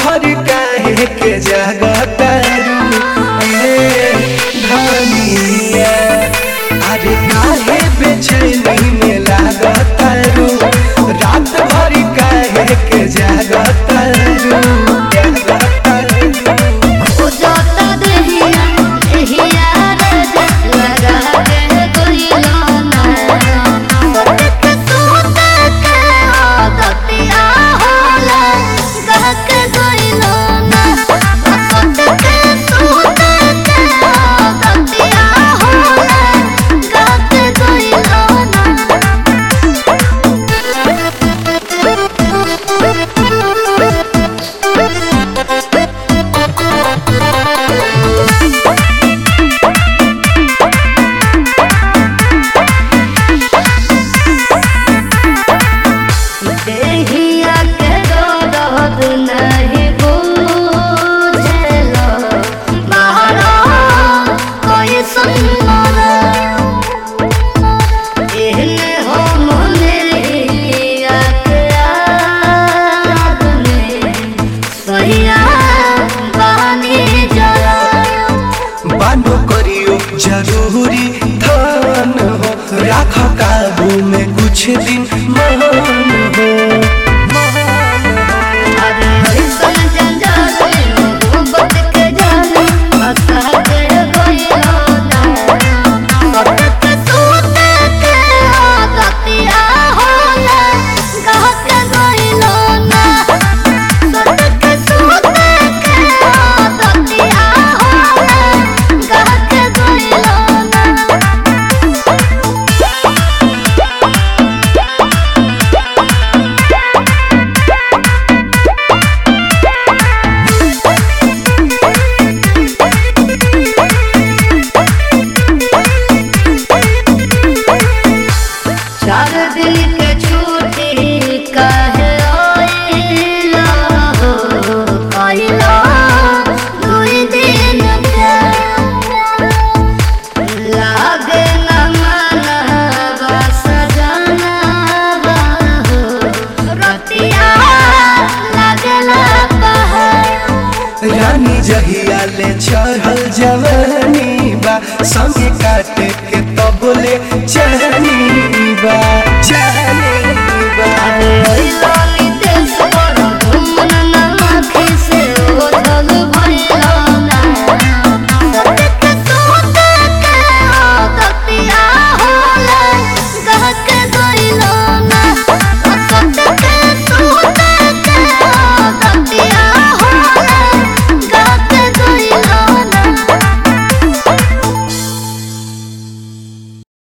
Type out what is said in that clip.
भर काहे के जगतारू ए धनिया अरे काहे बेचैनी में लागतारू रात भर काहे के जगतारू जगतारू उजाता देहिया देहिया रे लगा के गोइलो ना सटक सूत के दतिया होला गह के गोइलो ना सटक सूत के दतिया होला गह के गोइलो देहिया के दर्द नहीं बुझेलो बाहरो कोई सुनना एहने हो मुनिया के आदमी सहिया बानी जरा बानो करियो जरूरी धन हो राख काबू में कुछ दिन मान हो अरे ऐसन जंजाल में मोहब्बत के जाल फंसा के गइलो ना सटक सूत के दतिया होला गह के गइलो ना सटक सूत के दतिया होला गह के गइलो ना चार दिन के छुट्टी काहे आइला हो आइला दुई दिन के लागे न मनवा सजनवा हो रतिया लागला पहाड़ रानी जहिया ले चढ़ल जवानी बा संगे काटे के तबले चहनी बा चहनी बा ओइला